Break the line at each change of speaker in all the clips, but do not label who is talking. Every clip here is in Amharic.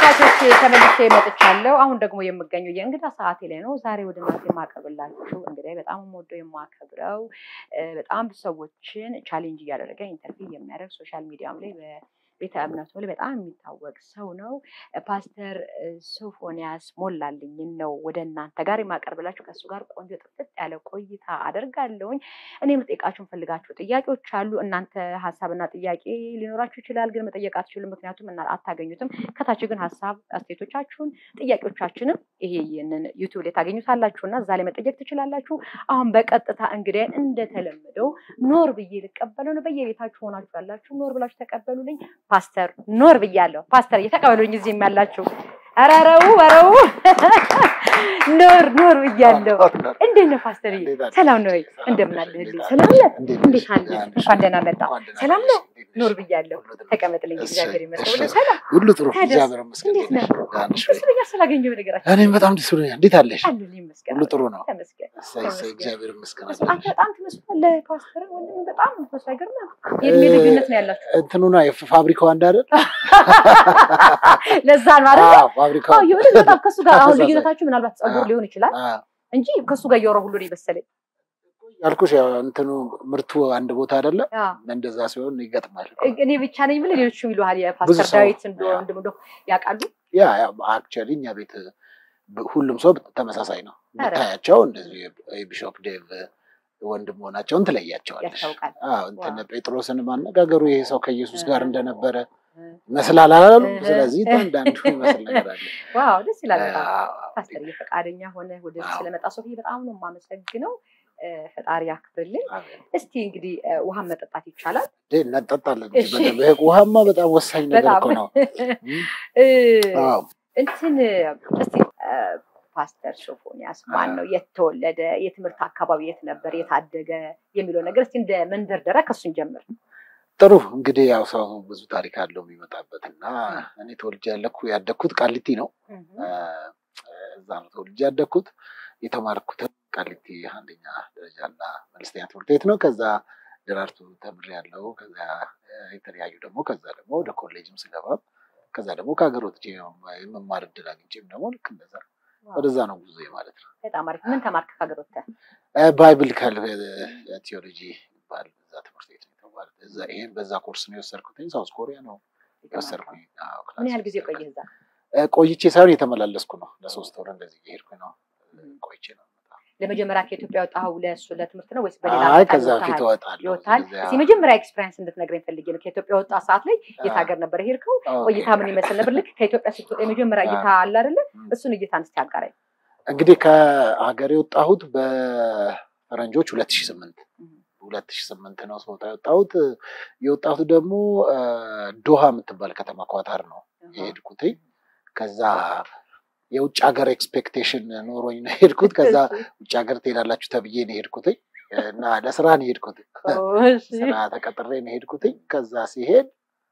ተመልካቾች ተመልሼ መጥቻለሁ። አሁን ደግሞ የምገኘው የእንግዳ ሰዓቴ ላይ ነው። ዛሬ ወደ እናንተ የማቀርብላችሁ እንግዲህ በጣም የምወደው የማከብረው በጣም ሰዎችን ቻሌንጅ እያደረገ ኢንተርቪው የሚያደርግ ሶሻል ሚዲያም ላይ ቤተ እምነቱ ላይ በጣም የሚታወቅ ሰው ነው። ፓስተር ሶፎንያስ ሞላልኝን ነው ወደ እናንተ ጋር የማቀርብላችሁ። ከእሱ ጋር ቆንጆ ጥፍጥ ያለ ቆይታ አደርጋለሁኝ። እኔ የምጠይቃችሁ የምፈልጋችሁ ጥያቄዎች አሉ። እናንተ ሀሳብና ጥያቄ ሊኖራችሁ ይችላል፣ ግን መጠየቅ አትችሉም፣ ምክንያቱም እና አታገኙትም። ከታች ግን ሀሳብ አስተያየቶቻችሁን፣ ጥያቄዎቻችንም ይሄ ይህንን ዩቲዩብ ላይ ታገኙታላችሁ እና እዛ ላይ መጠየቅ ትችላላችሁ። አሁን በቀጥታ እንግዲህ እንደተለመደው ኖር ብዬ ልቀበለው ነው። በየቤታችሁ ሆናችሁ ያላችሁ ኖር ብላችሁ ተቀበሉልኝ። ፓስተር ኖር ብያለሁ። ፓስተር እየተቀበሉኝ እዚህም ያላችሁ ረረው ረው ኖር ኖር ብያለሁ። እንዴት ነው ፓስተር? ሰላም ነው ወይ? እንደምን አለህልኝ? ሰላም ነህ? እንዴት አለ? እንኳን ደህና መጣ። ሰላም ነው? ኖር ብያለሁ። ተቀመጥልኝ። እግዚአብሔር ይመስገን። ሰላም
ሁሉ ጥሩ። እግዚአብሔር ይመስገን።
እንዴት ነህ? ደስ ብሎኛል ስላገኘሁ ነገራችን።
እኔም በጣም ደስ ብሎኛል። እንዴት አለሽ?
አለሁልኝ ይመስገን።
ሁሉ ጥሩ ነው።
ተመስገን።
እሰይ እሰይ፣ እግዚአብሔር ይመስገን።
አንተ በጣም ትመስላለህ ፓስተር። ወንድም በጣም ትመስላለህ። አይገርምም? የእድሜ ልዩነት ነው ያላችሁ።
እንትኑና የፋብሪካው አንድ አይደል?
ለዛ ነው አይደል?
አዎ፣ ፋብሪካው
አዎ የሆነ በጣም ከሱ ጋር አሁን
ተመሳሳይ።
ልዩነታችሁ ምናልባት ጸጉር ሊሆን ይችላል
አዎ።
እንጂ ከሱ ጋር እያወራሁ ሁሉ ነው የመሰለኝ።
ያልኩሽ ያው እንትኑ ምርቱ አንድ ቦታ አይደለም።
አዎ።
እንደዛ ሲሆን ይገጥማል።
እኔ ብቻ ነኝ ብለህ ሌሎችም ይሉሃል። የፓስተር
ሰው-
ዳዊት እንደሆነ እንደሆነ እንደሆነ ያውቃሉ።
ያ አክቹዋሊ እኛ ቤት ብ- ሁሉም ሰው ተመሳሳይ ነው።
ኧረ።
ብታያቸው እንደዚህ የቢሾፕ ዴቭ ወንድም መሆናቸውን ትለያቸዋለሽ።
ያስታውቃል።
አዎ እንትን ጴጥሮስን ማነጋገሩ ይሄ ሰው ከኢየሱስ ጋር
እ-
እንደነበረ ይመስላል አላሉ።
እ-
ስለዚህ አንዳንዱ ይመስል ነገር አለ።
ዋው ደስ ይላል በጣም
አዎ፣
ፓስተር ፈቃደኛ ሆነ ወደ
አዎ።
ስለመጣ ሶፊ በጣም ነው የማመሰግነው። እ፣ ፈጣሪ ያክብርልኝ።
አሜን።
እስቲ እንግዲህ እ፣ ውሃን መጠጣት ይቻላል።
እንዴ እናጠጣለን እንጂ
እሺ።
በደንብ። ይሄ ውሃማ በጣም ወሳኝ ነገር
በጣም
እኮ ነው።
እ፣
አዎ
እንትን እስቲ እ፣ ፓስተር ሶፎንያስ ማን ነው? የት ተወለደ? የትምህርት አካባቢ የት ነበር? የታደገ የሚለው ነገር እስቲ እንደ መንደርደሪያ ከሱን ጀምር።
ጥሩ እንግዲህ ያው ሰው ብዙ ታሪክ አለው የሚመጣበት እና እኔ ተወልጄ ያለኩ ያደግኩት ቃሊቲ ነው። እ፣ እዛ ነው ተወልጄ ያደግኩት። የተማርኩትም ቃሊቲ አንደኛ ደረጃና መለስተኛ ትምህርት ቤት ነው። ከዛ ደራርቱ ተምሬያለሁ። ከዛ እ፣ የተለያዩ ደግሞ ከዛ ደግሞ ወደ ኮሌጅም ስገባም ከዛ ደግሞ ከሀገር ወጥቼ የመማር እድል አግኝቼም ደግሞ ልክ እንደዛ ወደዛ ነው ጉዞ ማለት ነው።
በጣም አሪፍ። ምን ተማርክ ከሀገር ወጥተህ?
ባይብሊካል ቲዮሎጂ ይባል በዛ ትምህርት ቤት ነው የተባለ እዛ ይሄን በዛ ኮርስ ነው የወሰድኩትኝ። ሳውዝ ኮሪያ ነው የወሰድኩኝ። አዎ፣ ክላስ
ምን ያህል ጊዜ ቆየህ እዛ?
እ፣ ቆይቼ ሳይሆን የተመላለስኩ ነው። ለሶስት ወር እንደዚህ እየሄድኩኝ ነው ቆይቼ ነው የምመጣው።
ለመጀመሪያ ከኢትዮጵያ ወጣኸው ለእሱ ለትምህርት ነው ወይስ በሌላ
አይ
አጋጣሚ
ከዛ
ወጥተሃል?
በፊት እወጣለሁ።
ይወጣል።
እዚያ-
እስኪ መጀመሪያ ኤክስፔሪንስ እንድትነግረኝ ፈልጌ ነው። ከኢትዮጵያ ወጣ ሰዓት ላይ የት
አዎ፣
ሀገር ነበር ሄድከው?
ኦኬ።
ቆይታ ምን ይመስል ነበር? ልክ ከኢትዮጵያ ስትወጣ የመጀመሪያ እይታ አለ አይደለ? እሱን እይታ እስኪ አጋራኝ።
እንግዲህ ከሀገር የወጣሁት በፈረንጆች ሁለት ሺህ ስምንት ሁለት ሺህ ስምንት ነው ስወጣ የወጣሁት። የወጣሁት ደግሞ እ፣ ዶሃ የምትባል ከተማ ኳታር ነው የሄድኩት። ከዛ የውጭ ሀገር ኤክስፔክቴሽን ኖሮኝ ነው የሄድኩት። ከዛ ውጭ ሀገር ትሄዳላችሁ ተብዬ ነው የሄድኩት እና ለስራ ነው የሄድኩት።
እሺ።
ስራ ተቀጥሬ ነው የሄድኩት። ከዛ ሲሄድ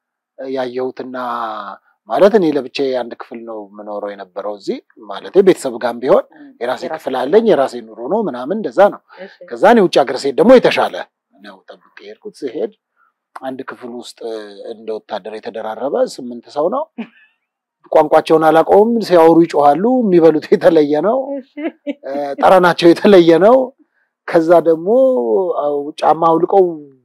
ያየሁትና ማለት እኔ ለብቻ አንድ ክፍል ነው የምኖረው የነበረው እዚህ ማለት ቤተሰብ ጋርም ቢሆን የራሴ ክፍል አለኝ የራሴ ኑሮ ነው ምናምን እንደዛ ነው።
እሺ።
ከዛ እኔ ውጭ ሀገር ስሄድ ደግሞ የተሻለ ነው ጠብቄ የሄድኩት። ስሄድ አንድ ክፍል ውስጥ እንደ ወታደር የተደራረበ ስምንት ሰው ነው። ቋንቋቸውን አላውቀውም። ሲያወሩ ይጮሃሉ። የሚበሉት የተለየ ነው።
እሺ።
እ፣ ጠረናቸው የተለየ ነው። ከዛ ደግሞ አው ጫማ አውልቀው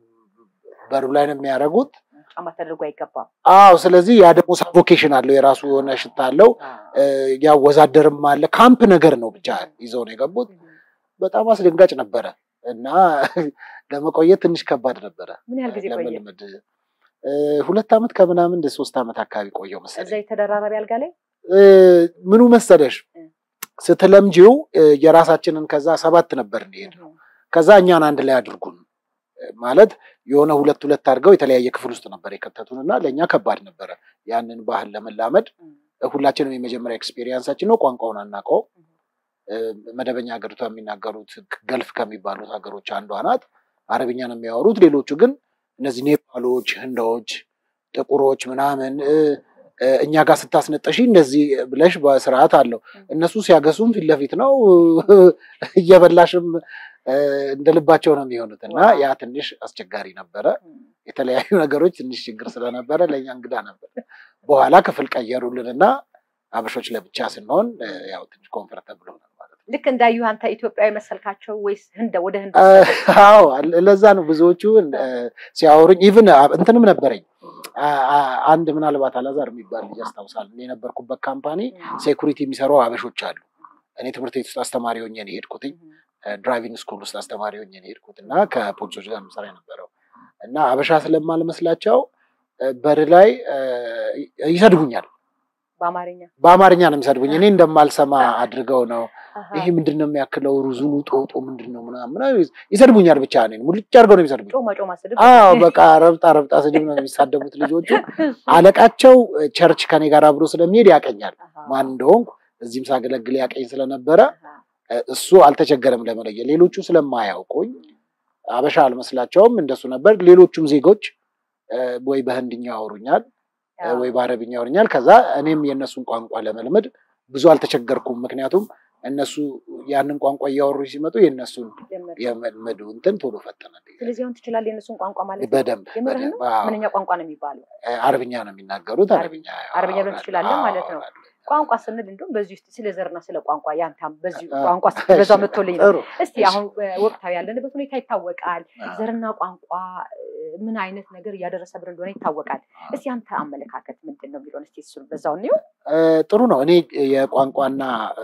በሩ ላይ ነው የሚያደርጉት።
ጫማ ተደርጎ አይገባም።
አዎ፣ ስለዚህ ያ ደግሞ ሳፎኬሽን አለው፣ የራሱ የሆነ ሽታ አለው። እ፣ ያ ወዛደርም አለ። ካምፕ ነገር ነው ብቻ ይዘው ነው የገቡት። በጣም አስደንጋጭ ነበረ እና ለመቆየት ትንሽ ከባድ ነበረ
ምን ያህል ጊዜ ቆየ?
ለመልመድ። እ፣ ሁለት ዓመት ከምናምን እንደ ሶስት ዓመት አካባቢ ቆየው
እዛ
መሰለኝ።
የተደራራቢ አልጋ ላይ
እ፣ ምኑ መሰለሽ
እ።
ስትለምጂው እ፣ የራሳችንን ከዛ ሰባት ነበር እንሄድ ከዛ እኛን አንድ ላይ አድርጉን እ፣ ማለት የሆነ ሁለት ሁለት አድርገው የተለያየ ክፍል ውስጥ ነበር የከተቱን እና ለእኛ ከባድ ነበረ ያንን ባህል ለመላመድ። እ፣ ሁላችንም የመጀመሪያ ኤክስፔሪየንሳችን ነው። ቋንቋውን አናውቀው። እ፣ መደበኛ ሀገሪቷ የሚናገሩት ገልፍ ከሚባሉት ሀገሮች አንዷ ናት። አረብኛ ነው የሚያወሩት። ሌሎቹ ግን እነዚህ ኔፓሎች፣ ህንዳዎች፣ ጥቁሮች ምናምን እ፣ እ፣ እኛ ጋር ስታስነጠሺ እንደዚህ ብለሽ በስርዓት አለው። እነሱ ሲያገሱም ፊት ለፊት ነው እየበላሽም እ፣ እንደ ልባቸው ነው የሚሆኑት እና
ዋው።
ያ ትንሽ አስቸጋሪ ነበረ። የተለያዩ ነገሮች ትንሽ ችግር ስለነበረ ለእኛ እንግዳ ነበር። በኋላ ክፍል ቀየሩልን እና አበሾች ለብቻ ስንሆን እ፣ ያው ትንሽ ኮንፈርተብል ሆናል ማለት ነው።
ልክ እንዳዩ አንተ ኢትዮጵያዊ መሰልካቸው ወይስ ህንድ ወደ ህንድ
አዎ ለዛ ነው ብዙዎቹ እ፣ ሲያወሩኝ ኢቭን እንትንም ነበረኝ አ- አ- አንድ ምናልባት አላዛር የሚባል ልጅ ያስታውሳል። እኔ የነበርኩበት ካምፓኒ ሴኩሪቲ የሚሰሩ አበሾች አሉ። እኔ ትምህርት ቤት ውስጥ አስተማሪ ሆኜ ነው የሄድኩትኝ። ድራይቪንግ ስኩል ውስጥ አስተማሪ ሆኜ ነው የሄድኩት እና ከፖሊሶች ጋር ምሰራ የነበረው እና አበሻ ስለማልመስላቸው እ፣ በር ላይ እ፣ ይሰድቡኛል።
በአማርኛ
በአማርኛ ነው የሚሰድቡኝ። እኔ እንደማልሰማ አድርገው ነው
አሃ።
ይሄ ምንድን ነው የሚያክለው ሩዙኑ ጦጦ ምንድን ነው ምናምን ምናምን ይሰድቡኛል። ብቻ እኔን ሙልጭ አድርገው ነው የሚሰድቡኝ።
ጮማ ጮማ ስድብ
አዎ በቃ ረብጣ ረብጣ ስድብ ነው የሚሳደቡት ልጆቹ። አለቃቸው እ፣ ቸርች ከኔ ጋር አብሮ ስለሚሄድ ያቀኛል
አሃ።
ማን እንደሆንኩ እዚህም ሳገለግል ያቀኝ ስለነበረ
አሃ።
እ፣ እሱ አልተቸገረም ለመለየት። ሌሎቹ ስለማያውቁኝ አበሻ አልመስላቸውም። እንደሱ ነበር። ሌሎቹም ዜጎች እ፣ ወይ በህንድኛ ያወሩኛል እ፣ ወይ በአረብኛ ያወሩኛል። ከዛ እኔም የእነሱን ቋንቋ ለመልመድ ብዙ አልተቸገርኩም። ምክንያቱም እነሱ ያንን ቋንቋ እያወሩ ሲመጡ የእነሱን
ጀመር።
የመልመዱ እንትን ቶሎ ፈጠነልኝ።
ስለዚህ አሁን ትችላለህ የእነሱን ቋንቋ ማለት ነው?
በደንብ
የምርህን
በደንብ
ነው?
አዎ።
ምንኛ ቋንቋ ነው የሚባለው?
እ፣ አረብኛ ነው የሚናገሩት።
አረብኛ
አረብኛ
አረብኛ ብለን
አወራለሁ።
ትችላለህ ማለት ነው።
አወራለሁ።
ቋንቋ ስንል እንደውም በዚህ ውስጥ ስለ ዘርና ስለ ቋንቋ ያንተም በዚህ
አ-
ቋንቋ በዛ መጥቶልኝ ነው።
ጥሩ።
እስቲ
እሺ።
አሁን እ፣ ወቅታዊ ያለንበት ሁኔታ ይታወቃል።
አ፣
ዘርና ቋንቋ እ፣ ምን አይነት ነገር እያደረሰብን እንደሆነ ይታወቃል። እስቲ አንተ አመለካከት ምንድን ነው የሚለውን እስቲ እሱን በዛው እንየው።
እ፣ ጥሩ ነው። እኔ የቋንቋና እ፣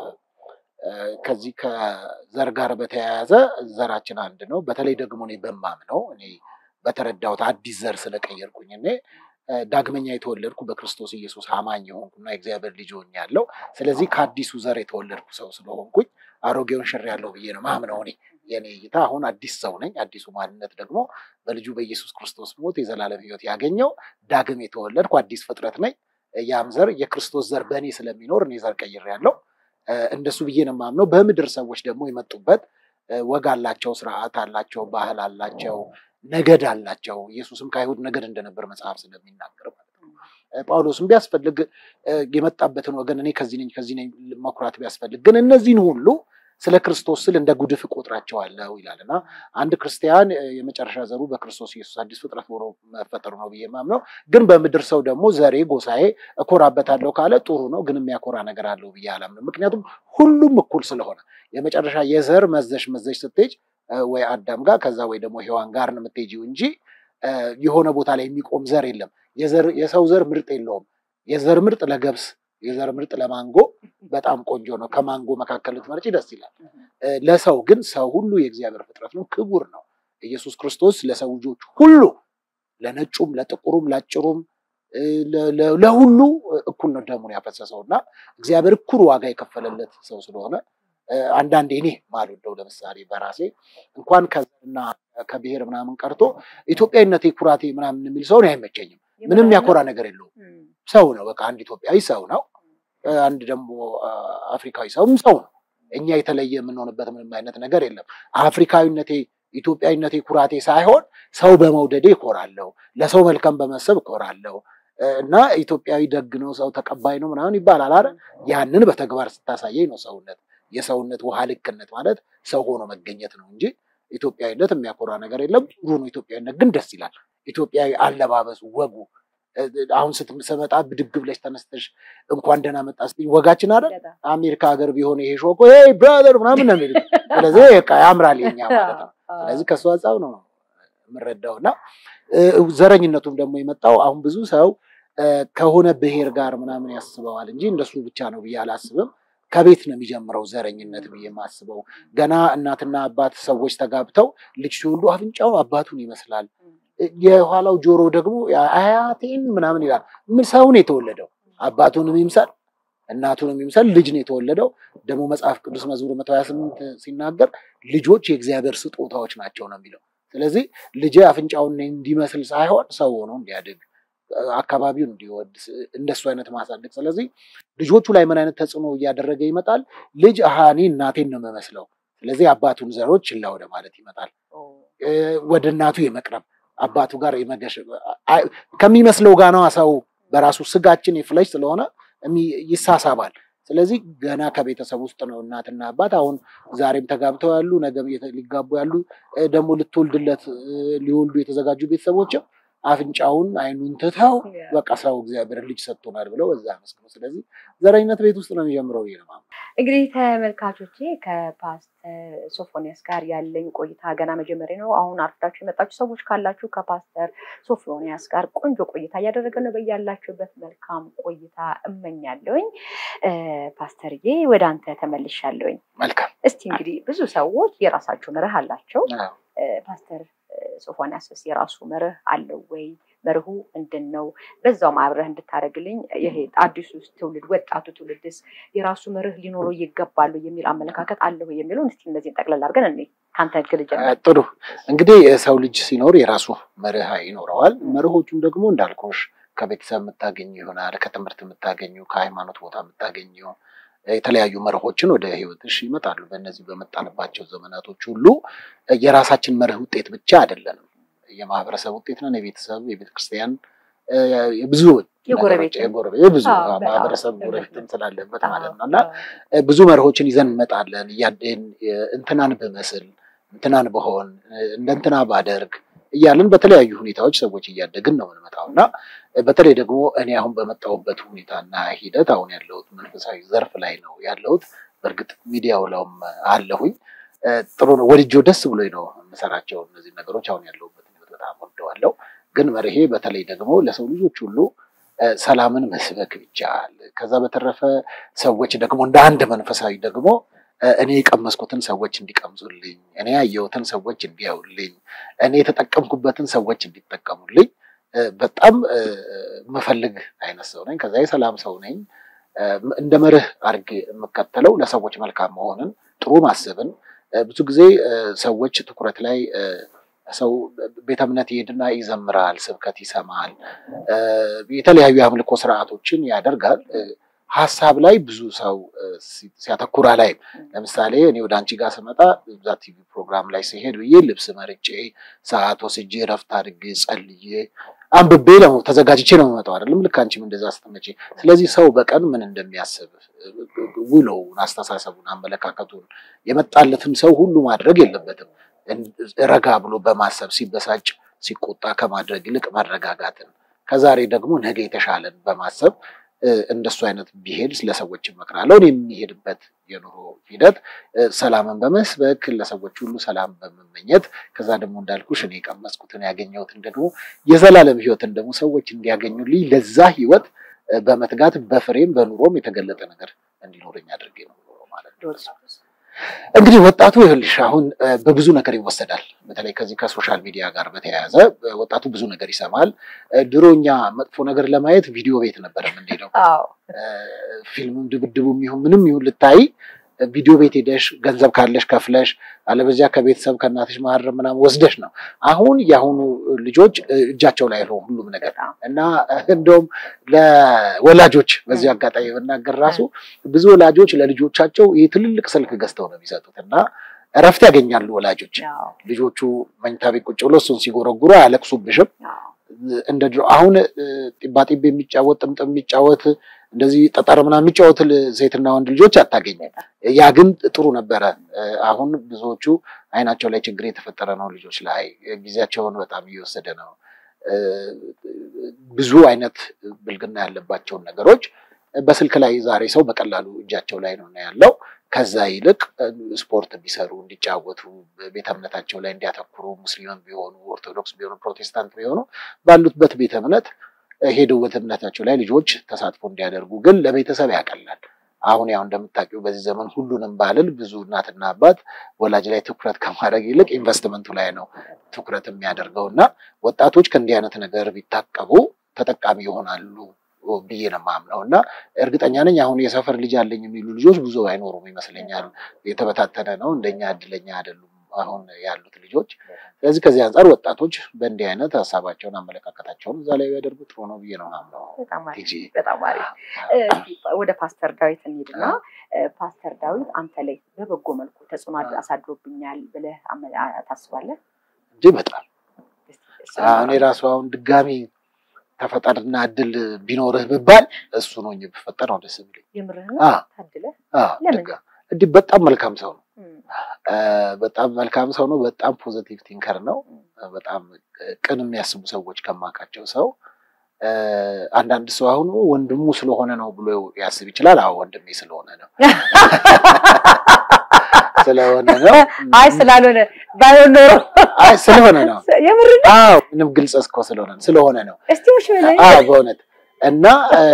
እ፣ ከዚህ ከዘር ጋር በተያያዘ ዘራችን አንድ ነው። በተለይ ደግሞ እኔ በማምነው እኔ በተረዳሁት አዲስ ዘር ስለቀየርኩኝ እኔ እ፣ ዳግመኛ የተወለድኩ በክርስቶስ ኢየሱስ አማኝ የሆንኩና የእግዚአብሔር ልጅ ሆኛለሁ። ስለዚህ ከአዲሱ ዘር የተወለድኩ ሰው ስለሆንኩኝ አሮጌውን ሽሬያለሁ ብዬ ነው ማምነው። እኔ የኔ እይታ አሁን አዲስ ሰው ነኝ። አዲሱ ማንነት ደግሞ በልጁ በኢየሱስ ክርስቶስ ሞት የዘላለም ሕይወት ያገኘው ዳግም የተወለድኩ አዲስ ፍጥረት ነኝ። ያም ዘር የክርስቶስ ዘር በእኔ ስለሚኖር እኔ ዘር ቀይሬያለሁ። እ፣ እንደሱ ብዬ ነው የማምነው። በምድር ሰዎች ደግሞ የመጡበት እ፣ ወግ አላቸው፣ ስርዓት አላቸው፣ ባህል አላቸው፣ ነገድ አላቸው። ኢየሱስም ከአይሁድ ነገድ እንደነበር መጽሐፍ ስለሚናገር ማለት ነው። እ፣ ጳውሎስም ቢያስፈልግ እ፣ የመጣበትን ወገን እኔ ከዚህ ነኝ ከዚህ ነኝ መኩራት ቢያስፈልግ ግን እነዚህን ሁሉ ስለ ክርስቶስ ስል እንደ ጉድፍ እቆጥራቸዋለሁ ይላል እና አንድ ክርስቲያን እ፣ የመጨረሻ ዘሩ በክርስቶስ ኢየሱስ አዲስ ፍጥረት ሆኖ መፈጠሩ ነው ብዬ የማምነው። ግን በምድር ሰው ደግሞ ዘሬ ጎሳዬ እኮራበታለሁ ካለ ጥሩ ነው፣ ግን የሚያኮራ ነገር አለው ብዬ አላምንም። ምክንያቱም ሁሉም እኩል ስለሆነ የመጨረሻ የዘር መዘሽ መዘሽ ስትሄጅ እ፣ ወይ አዳም ጋር ከዛ ወይ ደግሞ ሔዋን ጋር ነው የምትሄጂው እንጂ እ፣ የሆነ ቦታ ላይ የሚቆም ዘር የለም። የዘር- የሰው ዘር ምርጥ የለውም። የዘር ምርጥ ለገብስ፣ የዘር ምርጥ ለማንጎ በጣም ቆንጆ ነው። ከማንጎ መካከል ልትመርጪ ደስ ይላል። እ፣ ለሰው ግን ሰው ሁሉ የእግዚአብሔር ፍጥረት ነው፣ ክቡር ነው። ኢየሱስ ክርስቶስ ለሰው ልጆች ሁሉ ለነጩም፣ ለጥቁሩም፣ ለአጭሩም እ፣ ለ- ለ- ለሁሉ እኩል ነው ደሙን ያፈሰሰው እና እግዚአብሔር እኩል ዋጋ የከፈለለት ሰው ስለሆነ እ፣ አንዳንዴ እኔ ማልወደው ለምሳሌ በራሴ እንኳን ከዘርና ከብሔር ምናምን ቀርቶ ኢትዮጵያዊነቴ ኩራቴ ምናምን የሚል ሰውን አይመቸኝም። ምንም ያኮራ ነገር የለውም።
እም፣
ሰው ነው። በቃ አንድ ኢትዮጵያዊ ሰው ነው። እ፣ አንድ ደግሞ አ፣ አፍሪካዊ ሰውም ሰው ነው። እኛ የተለየ የምንሆንበት ምንም አይነት ነገር የለም። አፍሪካዊነቴ ኢትዮጵያዊነቴ ኩራቴ ሳይሆን ሰው በመውደዴ እኮራለሁ፣ ለሰው መልካም በመሰብ እኮራለሁ እ፣ እና ኢትዮጵያዊ ደግ ነው፣ ሰው ተቀባይ ነው ምናምን ይባላል አይደል? ያንን በተግባር ስታሳየኝ ነው ሰውነት። የሰውነት ውሃ ልክነት ማለት ሰው ሆኖ መገኘት ነው እንጂ ኢትዮጵያዊነት የሚያኮራ ነገር የለም። ጥሩ ነው። ኢትዮጵያዊነት ግን ደስ ይላል። ኢትዮጵያዊ አለባበሱ፣ ወጉ እ፣ አሁን ስትመጣ ብድግ ብለሽ ተነስተሽ እንኳን ደህና መጣ ስትይ ወጋችን አይደል?
በጣም።
አሜሪካ ሀገር ቢሆን ይሄ ሾኮ ሄይ ብራዘር ምናምን ነው የሚሉት። ስለዚህ በቃ ያምራል የኛ ማለት ነው።
አዎ፣
ስለዚህ ከሱ አንጻር ነው የምረዳው እና እ፣ ዘረኝነቱም ደግሞ የመጣው አሁን ብዙ ሰው እ፣ ከሆነ ብሔር ጋር ምናምን ያስበዋል እንጂ እንደሱ ብቻ ነው ብዬ አላስብም። ከቤት ነው የሚጀምረው ዘረኝነት ብዬ የማስበው። ገና እናትና አባት ሰዎች ተጋብተው ልጅ ሲወልዱ አፍንጫው አባቱን ይመስላል፣ እ፣ የኋላው ጆሮ ደግሞ አያቴን ምናምን ይላል። ምን ሰውን የተወለደው አባቱንም ይምሰል እናቱንም ይምሰል ልጅ ነው የተወለደው። ደግሞ መጽሐፍ ቅዱስ መዝሙር መቶ ሀያ ስምንት ሲናገር ልጆች የእግዚአብሔር ስጦታዎች ናቸው ነው የሚለው። ስለዚህ ልጅ አፍንጫውን እንዲመስል ሳይሆን ሰው ሆኖ እንዲያድግ አካባቢውን እንዲወድ እንደሱ አይነት ማሳደግ። ስለዚህ ልጆቹ ላይ ምን አይነት ተጽዕኖ እያደረገ ይመጣል? ልጅ አሃ እኔ እናቴን ነው የምመስለው፣ ስለዚህ አባቱን ዘሮች ችላ ወደ ማለት ይመጣል።
ኦ፣
እ፣ ወደ እናቱ የመቅረብ አባቱ ጋር የመገሽ አይ፣ ከሚመስለው ጋር ነው ሰው በራሱ ስጋችን የፍለሽ ስለሆነ እሚ- ይሳሳባል። ስለዚህ ገና ከቤተሰብ ውስጥ ነው እናትና አባት አሁን ዛሬም ተጋብተው ያሉ ነገም የተ- ሊጋቡ ያሉ እ፣ ደግሞ ልትወልድለት እ፣ ሊወልዱ የተዘጋጁ ቤተሰቦችም አፍንጫውን አይኑን ትተው በቃ ሰው እግዚአብሔር ልጅ ሰጥቶናል ብለው በዛ መስክሩ። ስለዚህ ዘረኝነት ቤት ውስጥ ነው የሚጀምረው ብዬ ነው የማምነው።
እንግዲህ ተመልካቾቼ ከፓስተር ሶፎንያስ ጋር ያለኝ ቆይታ ገና መጀመሪያ ነው። አሁን አርፍዳችሁ የመጣችሁ ሰዎች ካላችሁ ከፓስተር ሶፎንያስ ጋር ቆንጆ ቆይታ እያደረገ ነው። በያላችሁበት መልካም ቆይታ እመኛለሁኝ። ፓስተርዬ ወደ አንተ ተመልሻለሁኝ።
መልካም
እስቲ እንግዲህ ብዙ ሰዎች የራሳቸው መርህ አላቸው። ፓስተር ሶፎንያስስ የራሱ መርህ አለው ወይ? መርሁ ምንድን ነው? በዛው አብረህ እንድታደርግልኝ ይሄ አዲሱ ትውልድ ወጣቱ ትውልድስ የራሱ መርህ ሊኖረው ይገባሉ የሚል አመለካከት አለው የሚለውን እስቲ እነዚህን ጠቅለል አድርገን እኔ ከአንተ ግል ጀምር።
ጥሩ እንግዲህ ሰው ልጅ ሲኖር የራሱ መርህ ይኖረዋል። መርሆቹም ደግሞ እንዳልኩሽ ከቤተሰብ የምታገኙ ይሆናል፣ ከትምህርት የምታገኙ፣ ከሃይማኖት ቦታ የምታገኙ የተለያዩ መርሆችን ወደ ህይወትሽ ይመጣሉ። በእነዚህ በመጣንባቸው ዘመናቶች ሁሉ የራሳችን መርህ ውጤት ብቻ አይደለንም። የማህበረሰብ ውጤት ነን። የቤተሰብ፣ የቤተክርስቲያን፣ የብዙ
የጎረቤት
የብዙ ማህበረሰብ ጎረቤትም ስላለበት ማለት ነው እና ብዙ መርሆችን ይዘን እንመጣለን። እያደን እንትናን ብመስል እንትናን በሆን እንደ እንትና ባደርግ እያልን በተለያዩ ሁኔታዎች ሰዎች እያደግን ነው የምንመጣው እና በተለይ ደግሞ እኔ አሁን በመጣሁበት ሁኔታና ሂደት አሁን ያለሁት መንፈሳዊ ዘርፍ ላይ ነው ያለሁት። በእርግጥ ሚዲያው ላይም አለሁኝ። ጥሩ ነው። ወድጄው ደስ ብሎኝ ነው የምሰራቸው እነዚህ ነገሮች። አሁን ያለሁበት ህይወት በጣም ወደዋለሁ። ግን መርሄ በተለይ ደግሞ ለሰው ልጆች ሁሉ ሰላምን መስበክ ይቻል። ከዛ በተረፈ ሰዎች ደግሞ እንደ አንድ መንፈሳዊ ደግሞ እኔ የቀመስኩትን ሰዎች እንዲቀምሱልኝ፣ እኔ ያየሁትን ሰዎች እንዲያዩልኝ፣ እኔ የተጠቀምኩበትን ሰዎች እንዲጠቀሙልኝ በጣም መፈልግ አይነት ሰው ነኝ። ከዛ የሰላም ሰው ነኝ። እንደ መርህ አድርጌ የምከተለው ለሰዎች መልካም መሆንን፣ ጥሩ ማሰብን። ብዙ ጊዜ ሰዎች ትኩረት ላይ ሰው ቤተ እምነት ይሄድና ይዘምራል፣ ስብከት ይሰማል፣ የተለያዩ የአምልኮ ስርዓቶችን ያደርጋል። ሀሳብ ላይ ብዙ ሰው ሲያተኩራ ላይ ለምሳሌ እኔ ወደ አንቺ ጋር ስመጣ እዛ ቲቪ ፕሮግራም ላይ ሲሄድ ብዬ ልብስ መርጬ ሰዓት ወስጄ ረፍት አድርጌ ጸልዬ አንብቤ ነው ተዘጋጅቼ ነው የምመጣው። አይደለም ልክ አንቺም እንደዛ ስትመጪ። ስለዚህ ሰው በቀን ምን እንደሚያስብ ውሎውን፣ አስተሳሰቡን፣ አመለካከቱን የመጣለትን ሰው ሁሉ ማድረግ የለበትም። ረጋ ብሎ በማሰብ ሲበሳጭ፣ ሲቆጣ ከማድረግ ይልቅ መረጋጋትን ከዛሬ ደግሞ ነገ የተሻለን በማሰብ እንደሱ አይነት ቢሄድ ለሰዎች እመክራለሁ። እኔ የሚሄድበት የኑሮ ሂደት ሰላምን በመስበክ ለሰዎች ሁሉ ሰላም በመመኘት ከዛ ደግሞ እንዳልኩሽ እኔ የቀመስኩትን ያገኘሁትን ደግሞ የዘላለም ሕይወትን ደግሞ ሰዎች እንዲያገኙልኝ ለዛ ሕይወት በመትጋት በፍሬም በኑሮም የተገለጠ ነገር እንዲኖረኝ አድርጌ ነው ማለት ነው። እንግዲህ ወጣቱ ይኸውልሽ አሁን በብዙ ነገር ይወሰዳል። በተለይ ከዚህ ከሶሻል ሚዲያ ጋር በተያያዘ ወጣቱ ብዙ ነገር ይሰማል። ድሮ እኛ መጥፎ ነገር ለማየት ቪዲዮ ቤት ነበር የምንሄደው። ፊልምም ድብድቡም ይሁን ምንም ይሁን ልታይ ቪዲዮ ቤት ሄደሽ ገንዘብ ካለሽ ከፍለሽ፣ አለበዚያ ከቤተሰብ ከእናትሽ ማህረም ምናምን ወስደሽ ነው። አሁን የአሁኑ ልጆች እጃቸው ላይ ነው ሁሉም ነገር እና እንደውም ለወላጆች በዚህ አጋጣሚ ብናገር ራሱ ብዙ ወላጆች ለልጆቻቸው ይህ ትልልቅ ስልክ ገዝተው ነው የሚሰጡት እና እረፍት ያገኛሉ ወላጆች። ልጆቹ መኝታ ቤት ቁጭ ብሎ እሱን ሲጎረጉሩ አያለቅሱብሽም። እንደ ድሮ አሁን ጢባጢቤ የሚጫወት ጥምጥም የሚጫወት እንደዚህ ጠጠር ምናምን የሚጫወት ሴትና ወንድ ልጆች አታገኝም። ያ ግን ጥሩ ነበረ። አሁን ብዙዎቹ አይናቸው ላይ ችግር የተፈጠረ ነው። ልጆች ላይ ጊዜያቸውን በጣም እየወሰደ ነው። ብዙ አይነት ብልግና ያለባቸውን ነገሮች በስልክ ላይ ዛሬ ሰው በቀላሉ እጃቸው ላይ ነው ያለው። ከዛ ይልቅ ስፖርት እንዲሰሩ እንዲጫወቱ፣ ቤተ እምነታቸው ላይ እንዲያተኩሩ፣ ሙስሊምም ቢሆኑ ኦርቶዶክስ ቢሆኑ ፕሮቴስታንት ቢሆኑ ባሉበት ቤተ እምነት ሄደው ቤተ እምነታቸው ላይ ልጆች ተሳትፎ እንዲያደርጉ ግን ለቤተሰብ ያቀላል። አሁን ያው እንደምታውቂው በዚህ ዘመን ሁሉንም ባልል ብዙ እናትና አባት ወላጅ ላይ ትኩረት ከማድረግ ይልቅ ኢንቨስትመንቱ ላይ ነው ትኩረት የሚያደርገው እና ወጣቶች ከእንዲህ አይነት ነገር ቢታቀቡ ተጠቃሚ ይሆናሉ ብዬ ነው የማምነው እና እርግጠኛ ነኝ አሁን የሰፈር ልጅ አለኝ የሚሉ ልጆች ብዙ አይኖሩም ይመስለኛል። የተበታተነ ነው። እንደኛ እድለኛ አይደሉም አሁን ያሉት ልጆች። ስለዚህ ከዚህ አንጻር ወጣቶች በእንዲህ አይነት ሀሳባቸውን አመለካከታቸውን እዛ ላይ ቢያደርጉ ጥሩ ነው ብዬ ነው የማምነው።
በጣም አሪፍ። ወደ ፓስተር ዳዊት እንሂድና ፓስተር ዳዊት አንተ ላይ በበጎ መልኩ ተጽዕኖ አሳድሮብኛል ብለህ ታስባለህ?
እንጂ በጣም እኔ ራሱ አሁን ድጋሚ ተፈጠርና እድል ቢኖርህ ብባል እሱ ነው ብፈጠር ነው ደስ የሚለኝ።
የምርህ
ታድለህ። እንዲህ በጣም መልካም ሰው ነው። በጣም መልካም ሰው ነው። በጣም ፖዘቲቭ ቲንከር ነው። በጣም ቅን የሚያስቡ ሰዎች ከማውቃቸው ሰው አንዳንድ ሰው አሁን ወንድሙ ስለሆነ ነው ብሎ ያስብ ይችላል። አዎ ወንድሜ ስለሆነ ነው ስለሆነ ነው።
አይ ስላልሆነ ባይሆን ኖሮ
አይ ስለሆነ ነው።
የምር ነው።
አዎ ምንም ግልጽ እስኮ ስለሆነ ስለሆነ ነው።
እስቲ ውሽ በለኝ።
አዎ በእውነት እና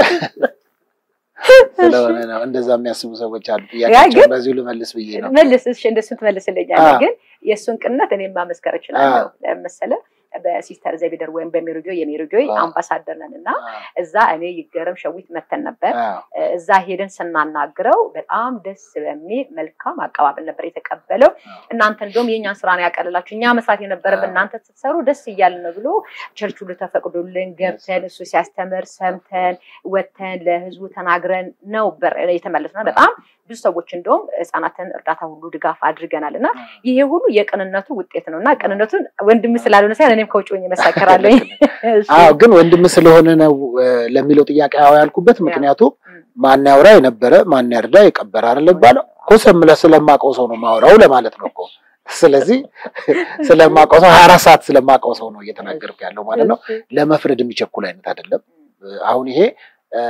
ስለሆነ ነው። እንደዛ የሚያስቡ ሰዎች አሉ። ጥያቄያቸውን በዚሁ ልመልስ ብዬ ነው።
መልስ እሺ፣ እንደሱን ትመልስልኛለህ።
አዎ።
ግን የእሱን ቅንነት እኔም ማመስከር እችላለሁ። ለምን መሰለህ? በሲስተር ዘቢደር ወይም በሜሪጆይ የሜሪጆይ
አዎ።
አምባሳደር ነን እና
አዎ፣
እዛ እኔ ይገረም ሸዊት መተን ነበር።
አዎ፣
እዛ ሄደን ስናናግረው በጣም ደስ በሚል መልካም አቀባበል ነበር የተቀበለው። እናንተ እንደውም የእኛን ስራ ነው ያቀልላችሁ፣ እኛ መስራት የነበረብን
አዎ።
እናንተ ስትሰሩ ደስ እያልን ነው ብሎ ቸርች ሁሉ ተፈቅዶልን ገብተን እሱ ሲያስተምር ሰምተን ወተን ለህዝቡ ተናግረን ነው በር የተመለስነው። በጣም ብዙ ሰዎች እንደውም ህጻናትን እርዳታ ሁሉ ድጋፍ አድርገናል እና ይሄ ሁሉ የቅንነቱ ውጤት ነው እና ቅንነቱን ወንድም ስላልሆነ ሳይሆን እኔም ከውጭ ሆኜ መሰከራለሁ።
አዎ ግን ወንድም ስለሆነ ነው እ፣ ለሚለው ጥያቄ አዎ ያልኩበት ምክንያቱ ማን ያውራ የነበረ ማን ያርዳ የቀበረ አይደለም ባለው እኮ ስለ ስለማውቀው ሰው ነው ማውራው ለማለት ነው እኮ። ስለዚህ ስለማውቀው ሰው ሀያ አራት ሰዓት ስለማውቀው ሰው ነው እየተናገርኩ ያለው ማለት ነው። ለመፍረድ የሚቸኩል አይነት አይደለም። አሁን ይሄ እ፣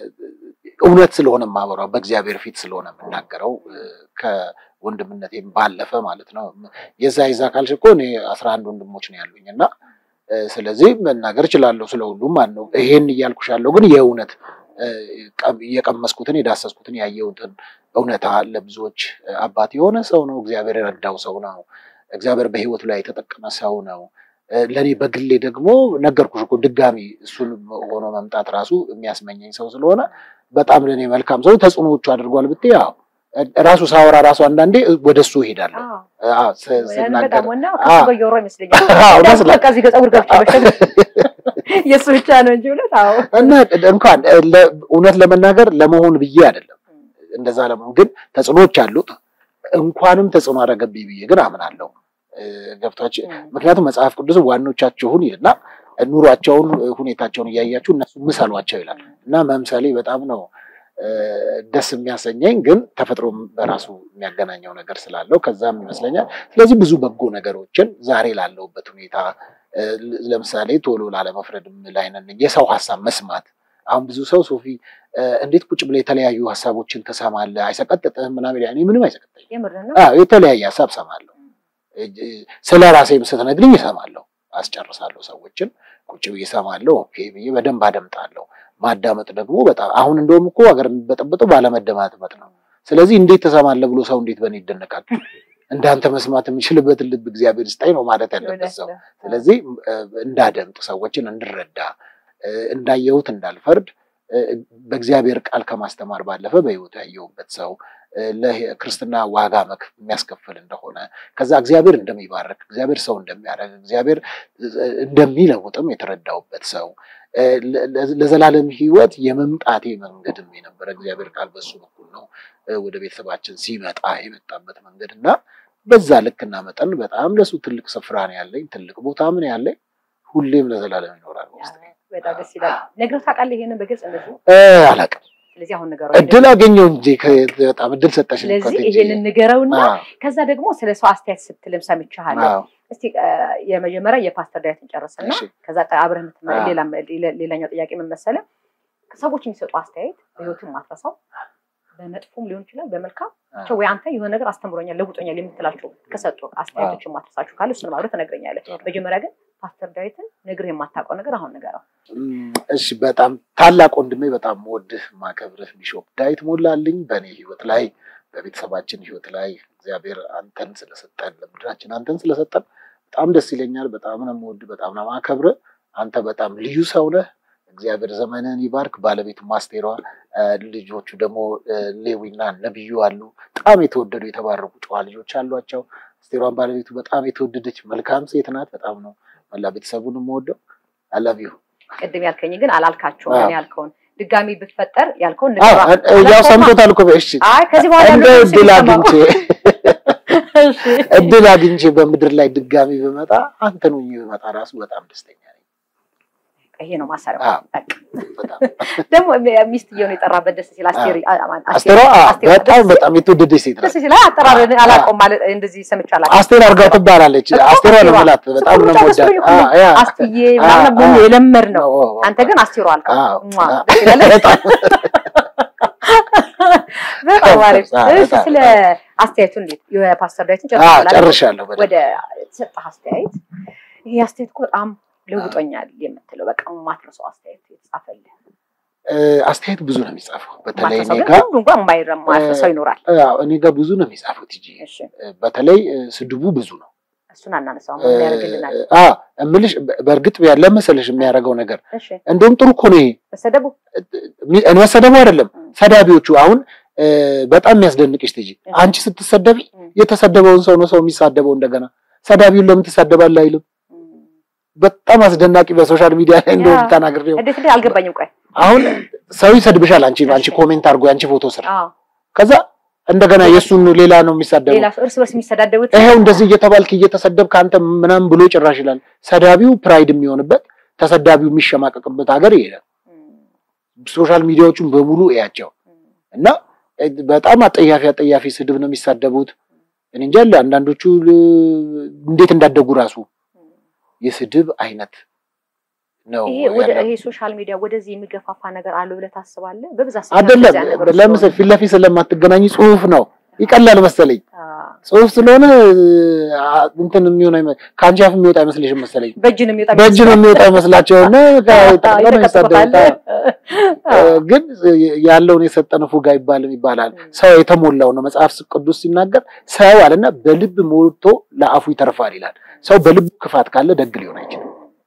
እውነት ስለሆነ የማወራው በእግዚአብሔር ፊት ስለሆነ የምናገረው እ፣ ከወንድምነቴም ባለፈ ማለት ነው። የዛ የዛ ካልሽ እኮ እኔ አስራ አንድ ወንድሞች ነው ያሉኝ እና እ፣ ስለዚህ መናገር እችላለሁ ስለ ሁሉም ማለት ነው። ይሄን እያልኩሽ ያለው ግን የእውነት እ፣ ቀም- የቀመስኩትን የዳሰስኩትን ያየሁትን እውነታ ለብዙዎች እ፣ አባት የሆነ ሰው ነው። እግዚአብሔር የረዳው ሰው ነው። እግዚአብሔር በሕይወቱ ላይ የተጠቀመ ሰው ነው። እ፣ ለእኔ በግሌ ደግሞ ነገርኩሽ እኮ ድጋሚ እሱን ሆኖ መምጣት ራሱ የሚያስመኘኝ ሰው ስለሆነ በጣም ለእኔ መልካም ሰው ተጽዕኖዎቹ አድርጓል ብትይ ያው ራሱ ሳወራ ራሱ አንዳንዴ ወደ እሱ እሄዳለሁ። አዎ፣ ስ- ስናገር
በጣም ዋና
አዎ።
ከሱ እያወራሁ ይመስለኛል።
አዎ፣
እንዳልኩህ
ይመስላል።
በቃ እዚህ ጋር ፀጉር ገብቼ መሸግ የእሱ ብቻ ነው እንጂ እውነት አዎ
እና እንኳን ለ- እውነት ለመናገር ለመሆን ብዬ አይደለም እንደዛ ለመሆን ግን ተጽዕኖዎች አሉት። እንኳንም ተጽዕኖ አደረገብኝ ብዬ ግን አምናለሁ። እ፣ ገብቷችሁ ምክንያቱም መጽሐፍ ቅዱስ ዋኖቻችሁን ይልና ኑሯቸውን ሁኔታቸውን እያያችሁ እነሱ ምሰሏቸው ይላል እና መምሰሌ በጣም ነው እ፣ ደስ የሚያሰኘኝ ግን ተፈጥሮም በራሱ የሚያገናኘው ነገር ስላለው ከዛም ይመስለኛል። ስለዚህ ብዙ በጎ ነገሮችን ዛሬ ላለሁበት ሁኔታ እ፣ ለምሳሌ ቶሎ ላለመፍረድም ላይ ነን። የሰው ሀሳብ መስማት አሁን ብዙ ሰው ሶፊ እ፣ እንዴት ቁጭ ብለህ የተለያዩ ሀሳቦችን ትሰማለህ አይሰቀጥጥህም ምናምን ይላል። እኔ ምንም አይሰቀጥኝም።
የምር ነው።
አዎ የተለያየ ሀሳብ ሰማለሁ። ስለ ራሴም ስትነግሪኝ እሰማለሁ፣ አስጨርሳለሁ። ሰዎችን ቁጭ ብዬ እሰማለሁ። ኦኬ ብዬ በደንብ አደምጣለሁ። ማዳመጥ ደግሞ በጣም አሁን እንደውም እኮ ሀገር የሚበጠበጠው ባለመደማመጥ ነው። ስለዚህ እንዴት ትሰማለህ ብሎ ሰው እንዴት በእኔ ይደነቃል? እንዳንተ መስማት የምችልበትን ልብ እግዚአብሔር ስጠኝ ነው ማለት ያለበት ሰው። ስለዚህ እ፣ እንዳደምጥ ሰዎችን እንድረዳ እ፣ እንዳየሁት እንዳልፈርድ እ፣ በእግዚአብሔር ቃል ከማስተማር ባለፈ በሕይወቱ ያየሁበት ሰው እ፣ ለክርስትና ዋጋ መክ- የሚያስከፍል እንደሆነ ከዛ እግዚአብሔር እንደሚባርክ እግዚአብሔር ሰው እንደሚያደርግ እግዚአብሔር እ፣ እንደሚለውጥም የተረዳሁበት ሰው እ፣ ለ- ለ- ለዘላለም ሕይወት የመምጣቴ መንገድም የነበረ እግዚአብሔር ቃል በሱ በኩል ነው እ፣ ወደ ቤተሰባችን ሲመጣ የመጣበት መንገድ እና በዛ ልክና መጠን በጣም ለሱ ትልቅ ስፍራ ነው ያለኝ፣ ትልቅ ቦታ ምን ያለኝ ሁሌም ለዘላለም ይኖራል ውስጥ
በጣም ደስ ይላል። ነግረህ ታውቃለህ ይሄንን በግልጽ እንደዚህ?
አላውቅም።
ስለዚህ አሁን ንገረው።
እድል አገኘው እንጂ ከ- በጣም እድል ሰጠሽ።
ስለዚህ ይሄንን ንገረውና ከዛ ደግሞ ስለ ሰው አስተያየት ስትልም ሰምቻለሁ። እስቲ እ፣ የመጀመሪያ የፓስተር ዳዊትን ጨርስና ከዛ ቀ- አብረህ የምትመ-
አዎ።
ሌላም- ሌላ- ሌላኛው ጥያቄ ምን መሰለህ? ሰዎች የሚሰጡ አስተያየት በህይወትን ማትረሳው በመጥፎም ሊሆን ይችላል በመልካም ብቻ ወይ አንተ የሆነ ነገር አስተምሮኛል ለውጦኛል የምትላቸው ከሰጡ አስተያየቶችን ማትረሳችሁ ካለ እሱንም አብረህ ትነግረኛለህ። መጀመሪያ ግን ፓስተር ዳዊትን ነግረህ የማታውቀው ነገር አሁን ንገረው።
እሺ በጣም ታላቅ ወንድሜ በጣም ወድህ ማከብርህ ቢሾፕ ዳዊት ሞላልኝ በእኔ ህይወት ላይ በቤተሰባችን ህይወት ላይ እግዚአብሔር አንተን ስለሰጠን ለምድራችን አንተን ስለሰጠን በጣም ደስ ይለኛል። በጣም ነው የምወድህ፣ በጣም ነው የማከብርህ። አንተ በጣም ልዩ ሰው ነህ። እግዚአብሔር ዘመንህን ይባርክ። ባለቤቱ ማስቴሯ፣ እ፣ ልጆቹ ደግሞ እ፣ ሌዊና ነብዩ አሉ። በጣም የተወደዱ የተባረኩ ጨዋ ልጆች አሏቸው። አስቴሯን ባለቤቱ በጣም የተወደደች መልካም ሴት ናት። በጣም ነው መላ ቤተሰቡን የምወደው። አላቪ
ቅድም ያልከኝ ግን አላልካቸውም።
አዎ።
እኔ ያልከውን ድጋሚ ብትፈጠር ያልከውን
አዎ
ንገረው።
ያው ሰምቶታል እኮ እሺ
አይ ከዚህ በኋላ
እንደ
ያለው
እድል
ሲሰማው።
አግኝቼ
እሺ።
እድል አግኝቼ በምድር ላይ ድጋሚ ብመጣ አንተን ሆኜ ብመጣ ራሱ በጣም ደስተኛ ነኝ።
ይሄ ነው ማሰሪያው።
አዎ።
በቃ
በጣም
ደግሞ ሚስትየውን የጠራበት ደስ ሲል አስቴር
አስቴሯ አዎ፣
አስቴር
በጣም
ደስ
በጣም የተወደደች ሴት
ደስ
ናት።
ሲል አጠራር አላውቀውም ማለት እንደዚህ ሰምቼ አላውቅም።
አስቴር አርጋው ትባላለች።
በጣም
አስቴሯ ነው
አስቴሯ።
የምላት። በጣም ነው
ስሙ
የምወዳት።
ብቻ መስሎኝ እኮ
አዎ፣ ያ
አስትዬ ምናምን ብሎ
አዎ፣
የለመድ ነው።
አዎ፣ አዎ።
አንተ ግን አስቴሯ አልከው።
አዎ፣
ሟ፣
አዎ።
ደስ ይላል።
በጣም
በጣም አሪፍ።
አዎ፣
እሺ፣
በጣም።
ስለ አስተያየቱ እንዴት የፓስተር ዳዊትን
አዎ፣
ጨርሻለሁ።
ጨርሻለሁ። በደንብ
ወደ የተሰጠህ አስተያየት ይሄ አስተያየት እኮ በጣም ለውጦኛል የምትለው በቃ የማትረሳው አስተያየት የተጻፈልህ
እ፣ አስተያየት ብዙ ነው የሚጻፈው። በተለይ
ማትረሳው
እኔ
ግን
ጋር
ሁሉ እንኳን የማይረማ ሰው ይኖራል።
አዎ፣ እኔ ጋር ብዙ ነው የሚጻፉት እንጂ
እሺ
በተለይ እ፣ ስድቡ ብዙ ነው።
እሱን አናነሳውም። ምን ያደርግልናል?
አ እምልሽ በ- በእርግጥ ያለ መሰለሽ የሚያደርገው ነገር
እሺ
እንደውም ጥሩ እኮ ነው ይሄ
መሰደቡ
ሚ- መሰደቡ አይደለም
ም።
ሰዳቢዎቹ አሁን እ፣ በጣም የሚያስደንቅሽ ትጂ አንቺ ስትሰደቢ
ም።
የተሰደበውን ሰው ነው ሰው የሚሳደበው እንደገና ሰዳቢውን ለምን ትሳደባለህ አይልም በጣም አስደናቂ በሶሻል ሚዲያ ላይ እንደውም
ያ።
ተናግሬው
እንዴት እንዴት አልገባኝም። ቆይ
አሁን ሰው ይሰድብሻል አንቺ አንቺ
እሺ።
ኮሜንት አድርጎ የአንቺ ፎቶ ስር
አዎ
ከዛ እንደገና የእሱን ሌላ ነው የሚሳደበው
ሌላ ሰው እርስ በርስ የሚሰዳደቡት
ይሄው እንደዚህ እየተባልክ እየተሰደብክ አንተ ምናምን ብሎ ጭራሽ ይላል። ሰዳቢው ፕራይድ የሚሆንበት ተሰዳቢው የሚሸማቀቅበት ሀገር ይሄዳል። ሶሻል ሚዲያዎቹን በሙሉ እያቸው እና እ፣ በጣም አጠያፊ አጠያፊ ስድብ ነው የሚሳደቡት። እኔ እንጃ አንዳንዶቹ ል- እንዴት እንዳደጉ ራሱ የስድብ አይነት ነው
ይሄ ወደ
ያለው።
ይሄ ሶሻል ሚዲያ ወደዚህ የሚገፋፋ ነገር አለው ብለህ ታስባለህ? በብዛት
አይደለም
እንደዚያ ነገሮች
ለምሳሌ ፊት ለፊት ስለማትገናኝ ጽሁፍ ነው ይቀላል መሰለኝ።
አዎ።
ጽሁፍ ስለሆነ አ፣ እንትን የሚሆን አይመ- ከአንቺ አፍ የሚወጣ አይመስልሽም መሰለኝ
በእጅ ነው የሚወጣ
በእጅ ነው የሚወጣ ይመስላቸውና ጠቅጠቅ ነው የሚሳደቡት።
አዎ።
እ፣ ግን ያለውን የሰጠን ፉጋ ይባልም ይባላል። ሰው የተሞላው ነው መጽሐፍ ቅዱስ ሲናገር ሰው አለና በልብ ሞልቶ ለአፉ ይተርፋል ይላል። ሰው በልቡ ክፋት ካለ ደግ ሊሆን አይችልም።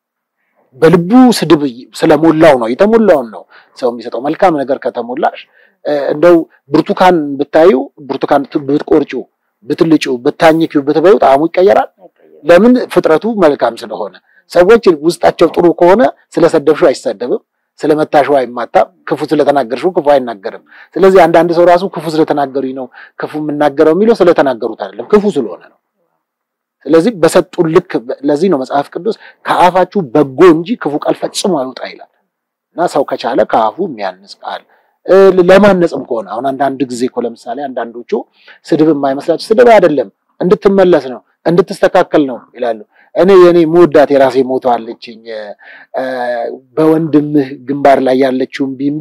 በልቡ ስድብ ስለሞላው ነው የተሞላውን ነው ሰው የሚሰጠው። መልካም ነገር ከተሞላሽ እ፣ እንደው ብርቱካን ብታዩ ብርቱካን ብትቆርጪው፣ ብትልጪው፣ ብታኝኪው፣ ብትበዩ ጣዕሙ ይቀየራል። ለምን? ፍጥረቱ መልካም ስለሆነ። ሰዎች ውስጣቸው ጥሩ ከሆነ ስለሰደብሽው አይሰደብም፣ ስለመታሽው አይማታም፣ ክፉ ስለተናገርሽው ክፉ አይናገርም። ስለዚህ አንዳንድ ሰው ራሱ ክፉ ስለተናገሩኝ ነው ክፉ የምናገረው የሚለው ስለተናገሩት አይደለም፣ ክፉ ስለሆነ ነው። ስለዚህ በሰጡን ልክ ለዚህ ነው መጽሐፍ ቅዱስ ከአፋችሁ በጎ እንጂ ክፉ ቃል ፈጽሞ አይውጣ ይላል። እና ሰው ከቻለ ከአፉ የሚያንጽ ቃል እ፣ ለማነጽም ከሆነ አሁን አንዳንድ ጊዜ እኮ ለምሳሌ አንዳንዶቹ ስድብ የማይመስላቸው ስድብ አይደለም እንድትመለስ ነው እንድትስተካከል ነው ይላሉ። እኔ የኔ መወዳት የራሴ ሞቶ አለችኝ እ፣ በወንድምህ ግንባር ላይ ያለችውን ቢምቢ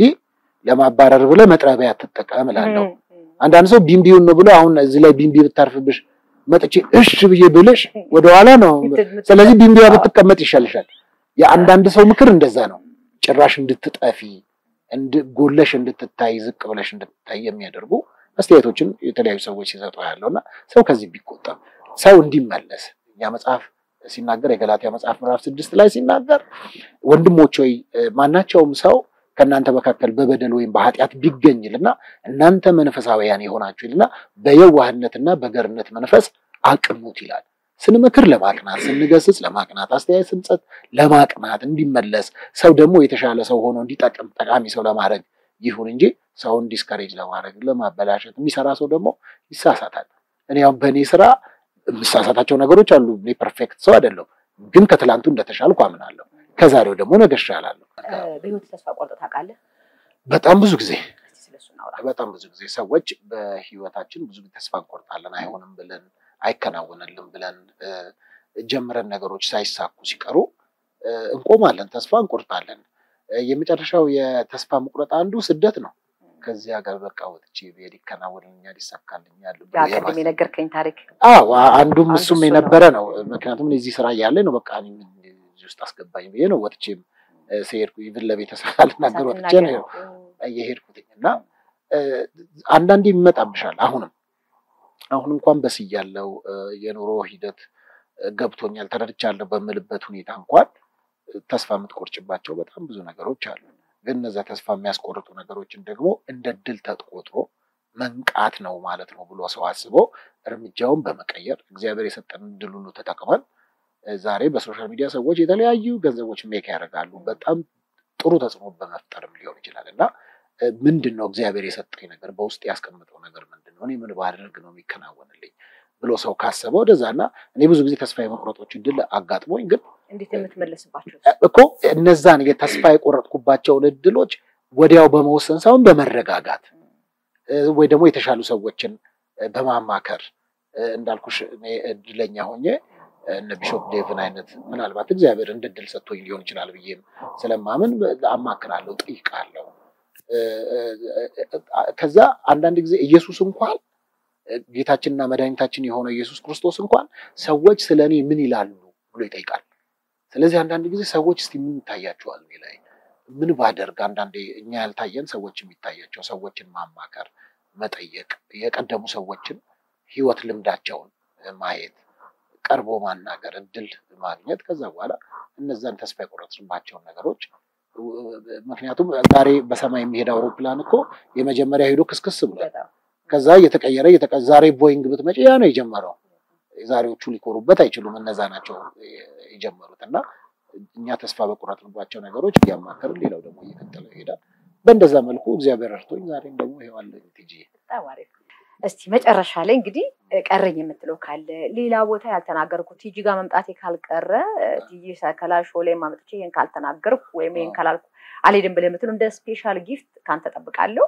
ለማባረር ብለህ መጥረቢያ ትጠቀም እላለሁ። አንዳንድ ሰው ቢምቢውን ነው ብሎ አሁን እዚህ ላይ ቢምቢ ብታርፍብሽ መጥቼ እሽ ብዬ ብልሽ ወደኋላ ነው። ስለዚህ ቢምቢዋ ብትቀመጥ ይሻልሻል። የአንዳንድ ሰው ምክር እንደዛ ነው። ጭራሽ እንድትጠፊ እንድ- ጎለሽ እንድትታይ ዝቅ ብለሽ እንድትታይ የሚያደርጉ አስተያየቶችን የተለያዩ ሰዎች ሲሰጡ ያለው እና ሰው ከዚህ ቢቆጠብ ሰው እንዲመለስ እኛ መጽሐፍ ሲናገር የገላትያ መጽሐፍ ምዕራፍ ስድስት ላይ ሲናገር ወንድሞች ሆይ እ፣ ማናቸውም ሰው ከእናንተ መካከል በበደል ወይም በኃጢአት ቢገኝ ይልና እናንተ መንፈሳውያን የሆናችሁ ይልና በየዋህነትና በገርነት መንፈስ አቅኑት ይላል። ስንመክር ለማቅናት፣ ስንገስጽ ለማቅናት፣ አስተያየት ስንሰጥ ለማቅናት እንዲመለስ ሰው ደግሞ የተሻለ ሰው ሆኖ እንዲጠቅም ጠቃሚ ሰው ለማድረግ ይሁን እንጂ ሰውን ዲስከሬጅ ለማድረግ ለማበላሸት የሚሰራ ሰው ደግሞ ይሳሳታል። እኔ አሁን በእኔ ስራ የምሳሳታቸው ነገሮች አሉ። እኔ ፐርፌክት ሰው አይደለሁም፣ ግን ከትላንቱ እንደተሻልኩ አምናለሁ። ከዛሬው ደግሞ ነገ እሻላለሁ።
በህይወት ተስፋ ቆርጠህ ታውቃለህ?
በጣም ብዙ ጊዜ
እስኪ ስለሱ እናውራ።
በጣም ብዙ ጊዜ ሰዎች በህይወታችን ብዙ ጊዜ ተስፋ እንቆርጣለን። አይሆንም ብለን አይከናወንልን ብለን እ፣ ጀምረን ነገሮች ሳይሳኩ ሲቀሩ እ፣ እንቆማለን፣ ተስፋ እንቆርጣለን። እ፣ የመጨረሻው የተስፋ መቁረጥ አንዱ ስደት ነው። ከዚህ ሀገር በቃ ወጥቼ ብሄድ ይከናወንልኛል፣ ይሳካልኛል ብሎ
ያ ቅድም
የማሰብ
የነገርከኝ ታሪክ
አዎ አንዱም
አንዱ
እሱም
እሱ ነው።
የነበረ ነው። ምክንያቱም እኔ እዚህ ስራ እያለ ነው በቃ እኔ ምን እዚህ ውስጥ አስገባኝ ብዬ ነው ወጥቼም እ፣ ስሄድኩ ኢቭን ለቤተሰብ አልናገር ወጥቼ ነው የሄድኩትኝ እና እ፣ አንዳንዴ ይመጣብሻል። አሁንም አሁን እንኳን በስያለው እ፣ የኑሮ ሂደት እ፣ ገብቶኛል ተረድቻለሁ በምልበት ሁኔታ እንኳን እ፣ ተስፋ የምትቆርጭባቸው በጣም ብዙ ነገሮች አሉ። ግን እነዚያ ተስፋ የሚያስቆርጡ ነገሮችን ደግሞ እንደ ድል ተቆጥሮ መንቃት ነው ማለት ነው ብሎ ሰው አስቦ እርምጃውን በመቀየር እግዚአብሔር የሰጠን ድል ሁሉ ተጠቅመን እ፣ ዛሬ በሶሻል ሚዲያ ሰዎች የተለያዩ ገንዘቦች ሜክ ያደርጋሉ። በጣም ጥሩ ተጽዕኖ በመፍጠርም ሊሆን ይችላል እና እ፣ ምንድን ነው እግዚአብሔር የሰጠኝ ነገር በውስጥ ያስቀምጠው ነገር ምንድን ነው? እኔ ምን ባደርግ ነው የሚከናወንልኝ ብሎ ሰው ካሰበ ወደዛ እና እኔ ብዙ ጊዜ ተስፋ የመቁረጦች ድል አጋጥሞኝ ግን
እንዴት የምትመለስባቸው
እኮ እነዛን የተስፋ የቆረጥኩባቸውን እድሎች ወዲያው በመወሰን ሳይሆን በመረጋጋት ወይ ደግሞ የተሻሉ ሰዎችን በማማከር እንዳልኩሽ እኔ እድለኛ ሆኜ እነ ቢሾፕ ዴቭን አይነት ምናልባት እግዚአብሔር እንደ እድል ሰጥቶኝ ሊሆን ይችላል ብዬም ስለማምን አማክራለሁ፣ ጠይቃለሁ። ከዛ አንዳንድ ጊዜ ኢየሱስ እንኳን ጌታችንና መድኃኒታችን የሆነው ኢየሱስ ክርስቶስ እንኳን ሰዎች ስለ እኔ ምን ይላሉ ብሎ ይጠይቃል። ስለዚህ አንዳንድ ጊዜ ሰዎች እስቲ ምን ይታያቸዋል እኔ ላይ ምን ባደርግ፣ አንዳንዴ እኛ ያልታየን ሰዎች የሚታያቸው ሰዎችን ማማከር፣ መጠየቅ፣ የቀደሙ ሰዎችን ህይወት ልምዳቸውን ማየት፣ ቀርቦ ማናገር፣ እድል ማግኘት ከዛ በኋላ እነዛን ተስፋ የቆረጥንባቸውን ነገሮች ምክንያቱም ዛሬ በሰማይ የሚሄድ አውሮፕላን እኮ የመጀመሪያ ሄዶ ክስክስ ብሏል። ከዛ እየተቀየረ ዛሬ ቦይንግ ብትመጪ ያ ነው የጀመረው። ዛሬዎቹ ሊኮሩበት አይችሉም። እነዛ ናቸው የጀመሩት እና እኛ ተስፋ በቆረጥንባቸው ነገሮች እያማከርን ሌላው ደግሞ እየቀጠለ ይሄዳል። በእንደዛ መልኩ እግዚአብሔር ረድቶኝ ዛሬም ደግሞ ይሄዋለኝ ቲጂ
እስቲ መጨረሻ ላይ እንግዲህ ቀረኝ የምትለው ካለ ሌላ ቦታ ያልተናገርኩት ቲጂ ጋር መምጣቴ ካልቀረ ቲጂ ሰከላ ሾ ላይ ማመጥቼ ይህን ካልተናገርኩ ወይም ይህን ካላልኩ አልሄድም ብለህ የምትለው እንደ ስፔሻል ጊፍት ካንተ ጠብቃለሁ።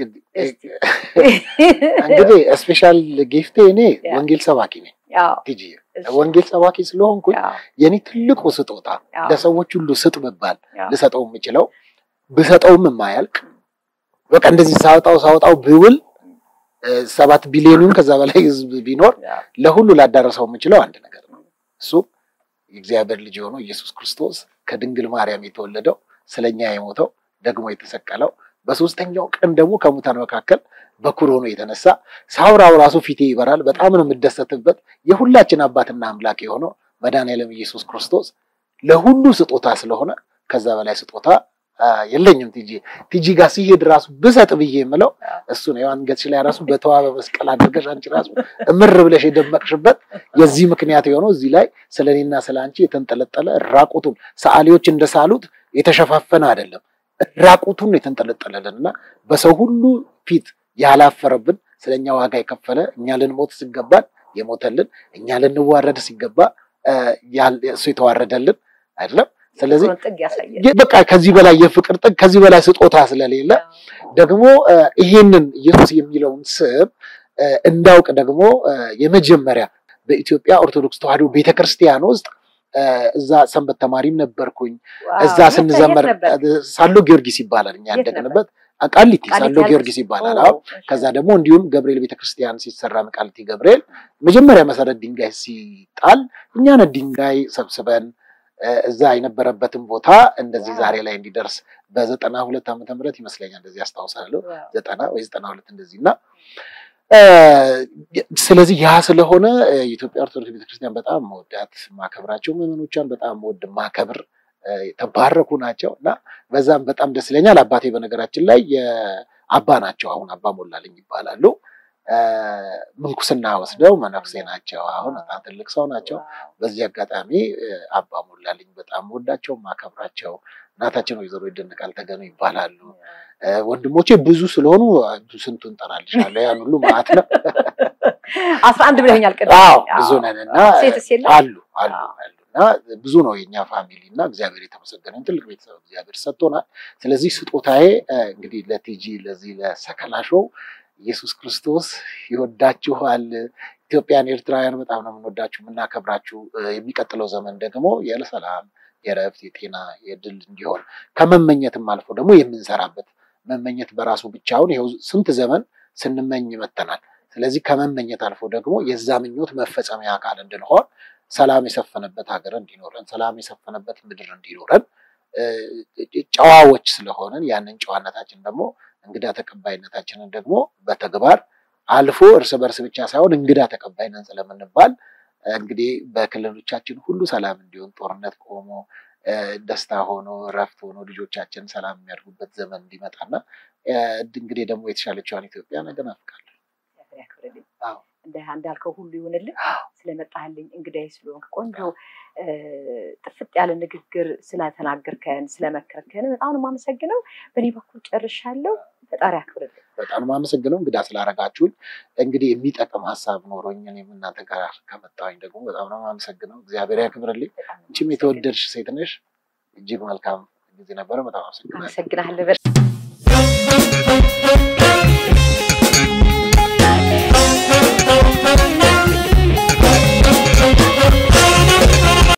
እንግዲህ ስፔሻል ጊፍቴ እኔ ወንጌል ሰባኪ ነኝ ቲጂ። ወንጌል ሰባኪ ስለሆንኩኝ የኔ ትልቁ ስጦታ ለሰዎች ሁሉ ስጥ ብባል ልሰጠው የምችለው ብሰጠውም የማያልቅ በቃ እንደዚህ ሳወጣው ሳወጣው ብውል ሰባት ቢሊዮኑን ከዛ በላይ ህዝብ ቢኖር ለሁሉ ላዳረሰው የምችለው አንድ ነገር ነው። እሱም የእግዚአብሔር ልጅ የሆነው ኢየሱስ ክርስቶስ ከድንግል ማርያም የተወለደው ስለኛ የሞተው ደግሞ የተሰቀለው በሶስተኛው ቀን ደግሞ ከሙታን መካከል በኩር ሆኖ የተነሳ ሳውራው ራሱ ፊቴ ይበራል። በጣም ነው የምደሰትበት። የሁላችን አባትና አምላክ የሆነው መድኃኔዓለም ኢየሱስ ክርስቶስ ለሁሉ ስጦታ ስለሆነ ከዛ በላይ ስጦታ የለኝም። ቲጂ ቲጂ ጋር ሲሄድ ራሱ ብሰጥ ብዬ የምለው እሱ ነው። የአንገትሽ ላይ ራሱ በተዋበ መስቀል አድርገሽ አንቺ ራሱ እምር ብለሽ የደመቅሽበት የዚህ ምክንያት የሆነው እዚህ ላይ ስለ እኔና ስለ አንቺ የተንጠለጠለ ራቁቱን ሰዓሊዎች እንደሳሉት የተሸፋፈነ አይደለም፣ ራቁቱን የተንጠለጠለልን እና በሰው ሁሉ ፊት ያላፈረብን ስለኛ ዋጋ የከፈለ እኛ ልንሞት ሲገባን የሞተልን እኛ ልንዋረድ ሲገባ እሱ የተዋረደልን አይደለም። ስለዚህ በቃ ከዚህ በላይ የፍቅር ጥግ ከዚህ በላይ ስጦታ ስለሌለ ደግሞ ይሄንን ኢየሱስ የሚለውን ስም እንዳውቅ ደግሞ የመጀመሪያ በኢትዮጵያ ኦርቶዶክስ ተዋሕዶ ቤተክርስቲያን ውስጥ እዛ ሰንበት ተማሪም ነበርኩኝ። እዛ ስንዘመር ሳሎ ጊዮርጊስ ይባላል እኛ ያደግንበት ቃሊቲ ሳሎ ጊዮርጊስ ይባላል። አዎ ከዛ ደግሞ እንዲሁም ገብርኤል ቤተክርስቲያን ሲሰራ ቃሊቲ ገብርኤል መጀመሪያ መሰረት ድንጋይ ሲጣል እኛን ድንጋይ ሰብስበን እዛ የነበረበትን ቦታ እንደዚህ ዛሬ ላይ እንዲደርስ በዘጠና ሁለት ዓመተ ምህረት ይመስለኛል እንደዚህ ያስታውሳለሁ። ዘጠና ወይ ዘጠና ሁለት እንደዚህ እና ስለዚህ ያ ስለሆነ የኢትዮጵያ ኦርቶዶክስ ቤተክርስቲያን በጣም መወዳት ማከብራቸው ምዕመኖቿን በጣም መወድ ማከብር የተባረኩ ናቸው እና በዛም በጣም ደስ ይለኛል። አባቴ በነገራችን ላይ የአባ ናቸው። አሁን አባ ሞላልኝ ይባላሉ። ምንኩስና ወስደው መነኩሴ ናቸው። አሁን በጣም ትልቅ ሰው ናቸው። በዚህ አጋጣሚ አባ ሞላልኝ በጣም ወዳቸው ማከብራቸው እናታችን ወይዘሮ ይደነቃል ተገኑ ይባላሉ። ወንድሞቼ ብዙ ስለሆኑ ስንቱን እንጠራልሻለሁ። ያን ሁሉ ማለት ነው።
አስራ አንድ ብለኸኛል ቅድም።
አዎ ብዙ ነን እና
ሴትስ የለም?
አሉ አሉ አሉ እና ብዙ ነው የኛ ፋሚሊ እና እግዚአብሔር የተመሰገነ ትልቅ ቤተሰብ እግዚአብሔር ሰጥቶናል። ስለዚህ ስጦታዬ እንግዲህ ለቲጂ ለዚህ ለሰከላ ሾው ኢየሱስ ክርስቶስ ይወዳችኋል። ኢትዮጵያን ኤርትራውያን በጣም ነው የምንወዳችሁ የምናከብራችሁ። የሚቀጥለው ዘመን ደግሞ የሰላም የረፍት የጤና የድል እንዲሆን ከመመኘትም አልፎ ደግሞ የምንሰራበት መመኘት በራሱ ብቻውን ይኸው ስንት ዘመን ስንመኝ መተናል። ስለዚህ ከመመኘት አልፎ ደግሞ የዛ ምኞት መፈጸሚያ አካል እንድንሆን ሰላም የሰፈነበት ሀገር እንዲኖረን ሰላም የሰፈነበት ምድር እንዲኖረን ጨዋዎች ስለሆንን ያንን ጨዋነታችን ደግሞ እንግዳ ተቀባይነታችንን ደግሞ በተግባር አልፎ እርስ በርስ ብቻ ሳይሆን እንግዳ ተቀባይነን ስለምንባል እንግዲህ በክልሎቻችን ሁሉ ሰላም እንዲሆን ጦርነት ቆሞ ደስታ ሆኖ እረፍት ሆኖ ልጆቻችን ሰላም የሚያድጉበት ዘመን እንዲመጣና እንግዲህ ደግሞ የተሻለችዋን ኢትዮጵያ ነገ ናፍቃለሁ።
እንዳልከው ሁሉ ይሁንልን። ስለመጣህልኝ እንግዳዬ ስለሆንክ ቆንጆ ጥፍጥ ያለ ንግግር ስለተናገርከን ስለመከርከን በጣም ነው የማመሰግነው። በእኔ በኩል ጨርሻለሁ። ፈጣሪ ያክብርልኝ።
በጣም ነው የማመሰግነው እንግዳ ስላደረጋችሁኝ። እንግዲህ የሚጠቅም ሀሳብ ኖሮኝ እኔም እናንተ ጋር ከመጣሁኝ ደግሞ በጣም ነው የማመሰግነው። እግዚአብሔር ያክብርልኝ። አንቺም የተወደድሽ ሴት ነሽ። እጅግ መልካም ጊዜ ነበረ። በጣም አመሰግናለሁ።
አመሰግናለሁ።